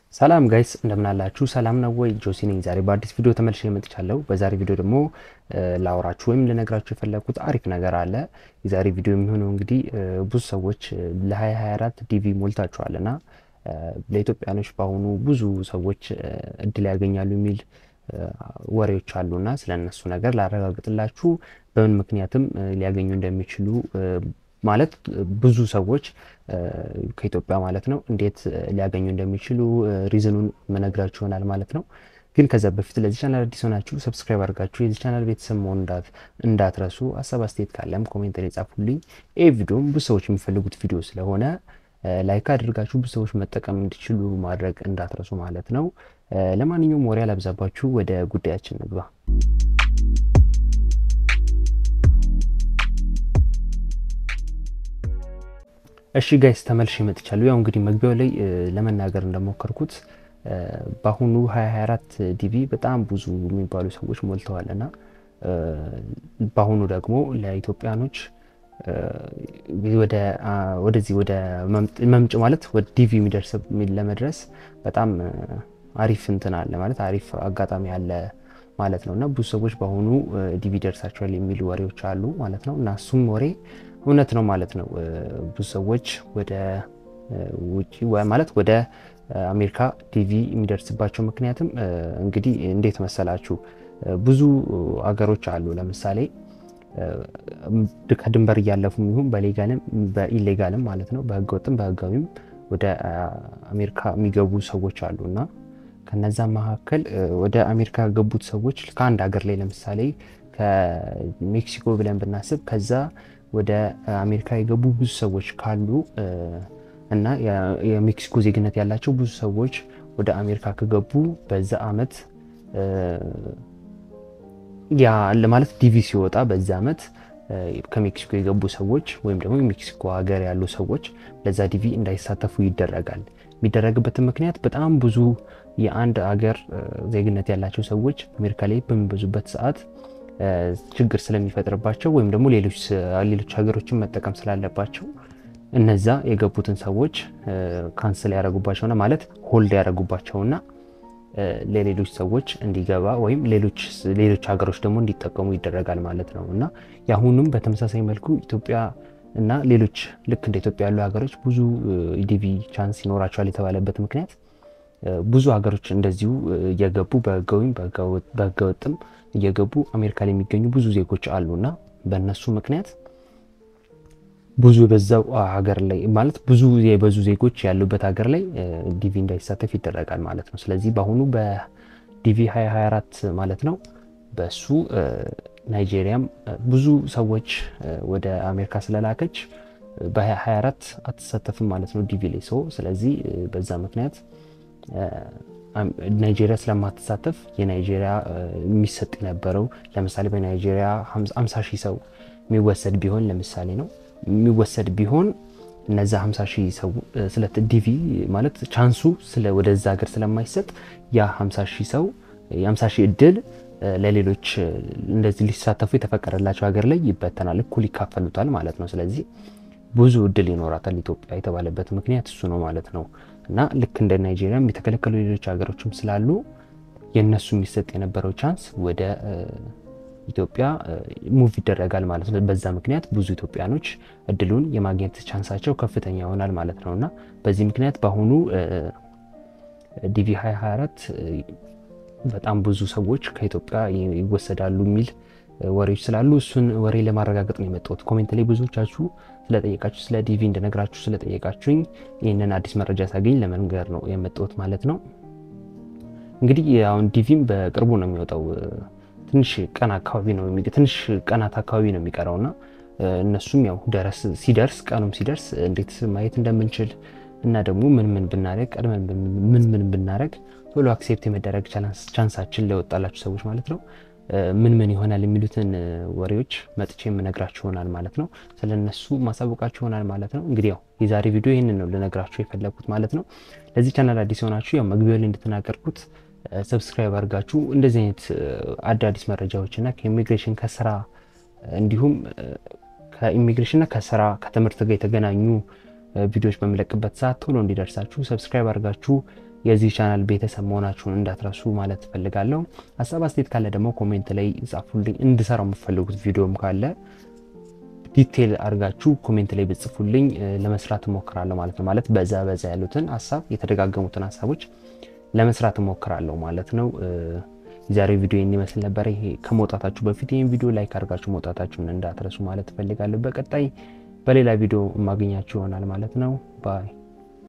ሰላም ጋይስ እንደምናላችሁ ሰላም ነው ወይ? ጆሲ ነኝ። ዛሬ በአዲስ ቪዲዮ ተመልሼ መጥቻለሁ። በዛሬ ቪዲዮ ደግሞ ላወራችሁ ወይም ልነግራችሁ የፈለግኩት አሪፍ ነገር አለ። የዛሬ ቪዲዮ የሚሆነው እንግዲህ ብዙ ሰዎች ለ2024 ዲቪ ሞልታችኋል እና ለኢትዮጵያኖች በአሁኑ ብዙ ሰዎች እድል ያገኛሉ የሚል ወሬዎች አሉና ስለ እነሱ ነገር ላረጋግጥላችሁ በምን ምክንያትም ሊያገኙ እንደሚችሉ ማለት ብዙ ሰዎች ከኢትዮጵያ ማለት ነው እንዴት ሊያገኙ እንደሚችሉ ሪዝኑን መነግራችሁ ይሆናል ማለት ነው። ግን ከዛ በፊት ለዚህ ቻናል አዲስ ሆናችሁ ሰብስክራይብ አድርጋችሁ የዚህ ቻናል ቤተሰብ መሆን እንዳትረሱ። ሀሳብ አስተያየት ካለም ኮሜንት ላይ ጻፉልኝ። ይህ ቪዲዮም ብዙ ሰዎች የሚፈልጉት ቪዲዮ ስለሆነ ላይክ አድርጋችሁ ብዙ ሰዎች መጠቀም እንዲችሉ ማድረግ እንዳትረሱ ማለት ነው። ለማንኛውም ወሬ አላብዛባችሁ፣ ወደ ጉዳያችን ንግባ። እሺ ጋይስ ተመልሼ መጥቻለሁ። ያው እንግዲህ መግቢያው ላይ ለመናገር እንደሞከርኩት በአሁኑ 2024 ዲቪ በጣም ብዙ የሚባሉ ሰዎች ሞልተዋል እና በአሁኑ ደግሞ ለኢትዮጵያኖች ወደዚህ ወደ መምጭ ማለት ወደ ዲቪ የሚደርስ ለመድረስ በጣም አሪፍ እንትን አለ ማለት አሪፍ አጋጣሚ አለ ማለት ነው እና ብዙ ሰዎች በአሁኑ ዲቪ ደርሳቸዋል የሚሉ ወሬዎች አሉ ማለት ነው እና እሱም ወሬ እውነት ነው ማለት ነው። ብዙ ሰዎች ወደ ውጭ ማለት ወደ አሜሪካ ዲቪ የሚደርስባቸው ምክንያትም እንግዲህ እንዴት መሰላችሁ? ብዙ አገሮች አሉ። ለምሳሌ ከድንበር እያለፉ ይሁን በሌጋልም በኢሌጋልም ማለት ነው በህገወጥም በህጋዊም ወደ አሜሪካ የሚገቡ ሰዎች አሉ እና ከነዛ መካከል ወደ አሜሪካ የገቡት ሰዎች ከአንድ ሀገር ላይ ለምሳሌ ከሜክሲኮ ብለን ብናስብ ከዛ ወደ አሜሪካ የገቡ ብዙ ሰዎች ካሉ እና የሜክሲኮ ዜግነት ያላቸው ብዙ ሰዎች ወደ አሜሪካ ከገቡ በዛ አመት ያ ማለት ዲቪ ሲወጣ በዛ አመት ከሜክሲኮ የገቡ ሰዎች ወይም ደግሞ የሜክሲኮ ሀገር ያሉ ሰዎች ለዛ ዲቪ እንዳይሳተፉ ይደረጋል። የሚደረግበትን ምክንያት በጣም ብዙ የአንድ ሀገር ዜግነት ያላቸው ሰዎች አሜሪካ ላይ በሚበዙበት ሰዓት ችግር ስለሚፈጥርባቸው ወይም ደግሞ ሌሎች ሀገሮችን መጠቀም ስላለባቸው እነዛ የገቡትን ሰዎች ካንስል ያደረጉባቸውና ማለት ሆልድ ያደረጉባቸውና ለሌሎች ሰዎች እንዲገባ ወይም ሌሎች ሀገሮች ደግሞ እንዲጠቀሙ ይደረጋል ማለት ነው እና የአሁኑም በተመሳሳይ መልኩ ኢትዮጵያ እና ሌሎች ልክ እንደ ኢትዮጵያ ያሉ ሀገሮች ብዙ ዲቪ ቻንስ ይኖራቸዋል የተባለበት ምክንያት ብዙ ሀገሮች እንደዚሁ እየገቡ በህጋዊም በህገወጥም እየገቡ አሜሪካ ላይ የሚገኙ ብዙ ዜጎች አሉና በእነሱ ምክንያት ብዙ የበዛው ሀገር ላይ ማለት ብዙ የበዙ ዜጎች ያሉበት ሀገር ላይ ዲቪ እንዳይሳተፍ ይደረጋል ማለት ነው። ስለዚህ በአሁኑ በዲቪ 2024 ማለት ነው በሱ ናይጄሪያም ብዙ ሰዎች ወደ አሜሪካ ስለላከች በ2024 አትሳተፍም ማለት ነው ዲቪ ላይ ሰው ስለዚህ በዛ ምክንያት ናይጄሪያ ስለማትሳተፍ የናይጄሪያ የሚሰጥ የነበረው ለምሳሌ በናይጄሪያ 50 ሺህ ሰው የሚወሰድ ቢሆን ለምሳሌ ነው የሚወሰድ ቢሆን እነዛ 50 ሺህ ሰው ስለ ዲቪ ማለት ቻንሱ ወደዛ ሀገር ስለማይሰጥ ያ 50 ሺህ ሰው የ50 ሺህ እድል ለሌሎች እንደዚህ ሊሳተፉ የተፈቀደላቸው ሀገር ላይ ይበተናል፣ እኩል ይካፈሉታል ማለት ነው። ስለዚህ ብዙ እድል ይኖራታል ኢትዮጵያ የተባለበት ምክንያት እሱ ነው ማለት ነው። እና ልክ እንደ ናይጄሪያም የተከለከሉ ሌሎች ሀገሮችም ስላሉ የእነሱ የሚሰጥ የነበረው ቻንስ ወደ ኢትዮጵያ ሙቭ ይደረጋል ማለት ነው። በዛ ምክንያት ብዙ ኢትዮጵያኖች እድሉን የማግኘት ቻንሳቸው ከፍተኛ ይሆናል ማለት ነው እና በዚህ ምክንያት በአሁኑ ዲቪ 2024 በጣም ብዙ ሰዎች ከኢትዮጵያ ይወሰዳሉ የሚል ወሬዎች ስላሉ እሱን ወሬ ለማረጋገጥ ነው የመጣሁት። ኮሜንት ላይ ብዙዎቻችሁ ስለጠየቃችሁ ስለ ዲቪ እንደነግራችሁ ስለጠየቃችሁኝ ይህንን አዲስ መረጃ ሳገኝ ለመንገር ነው የመጣሁት ማለት ነው። እንግዲህ አሁን ዲቪም በቅርቡ ነው የሚወጣው። ትንሽ ቀን አካባቢ ነው ትንሽ ቀናት አካባቢ ነው የሚቀረውና እነሱም ያው ደረስ ሲደርስ ቀኑም ሲደርስ እንዴት ማየት እንደምንችል እና ደግሞ ምን ምን ብናደረግ ቀድመን ምን ምን ብናደረግ ቶሎ አክሴፕት የመደረግ ቻንሳችን ለወጣላችሁ ሰዎች ማለት ነው ምን ምን ይሆናል የሚሉትን ወሬዎች መጥቼ የምነግራችሁ ይሆናል ማለት ነው። ስለ እነሱ ማሳወቃችሁ ይሆናል ማለት ነው። እንግዲህ ያው የዛሬ ቪዲዮ ይህንን ነው ልነግራችሁ የፈለግኩት ማለት ነው። ለዚህ ቻናል አዲስ የሆናችሁ ያው መግቢያው ላይ እንደተናገርኩት ሰብስክራይብ አድርጋችሁ እንደዚህ አይነት አዳዲስ መረጃዎችና ከኢሚግሬሽን ከስራ እንዲሁም ከኢሚግሬሽንና ከስራ ከትምህርት ጋር የተገናኙ ቪዲዮዎች በምለቅበት ሰዓት ቶሎ እንዲደርሳችሁ ሰብስክራይብ አድርጋችሁ የዚህ ቻናል ቤተሰብ መሆናችሁን እንዳትረሱ ማለት እፈልጋለሁ። ሀሳብ አስተያየት ካለ ደግሞ ኮሜንት ላይ ጻፉልኝ። እንድሰራው የምፈልጉት ቪዲዮም ካለ ዲቴል አድርጋችሁ ኮሜንት ላይ ብጽፉልኝ ለመስራት እሞክራለሁ ማለት ነው። ማለት በዛ በዛ ያሉትን ሀሳብ የተደጋገሙትን ሀሳቦች ለመስራት እሞክራለሁ ማለት ነው። የዛሬ ቪዲዮ ይህን ይመስል ነበር። ይሄ ከመውጣታችሁ በፊት ይህን ቪዲዮ ላይክ አድርጋችሁ መውጣታችሁን እንዳትረሱ ማለት እፈልጋለሁ። በቀጣይ በሌላ ቪዲዮ የማገኛችሁ ይሆናል ማለት ነው። ባይ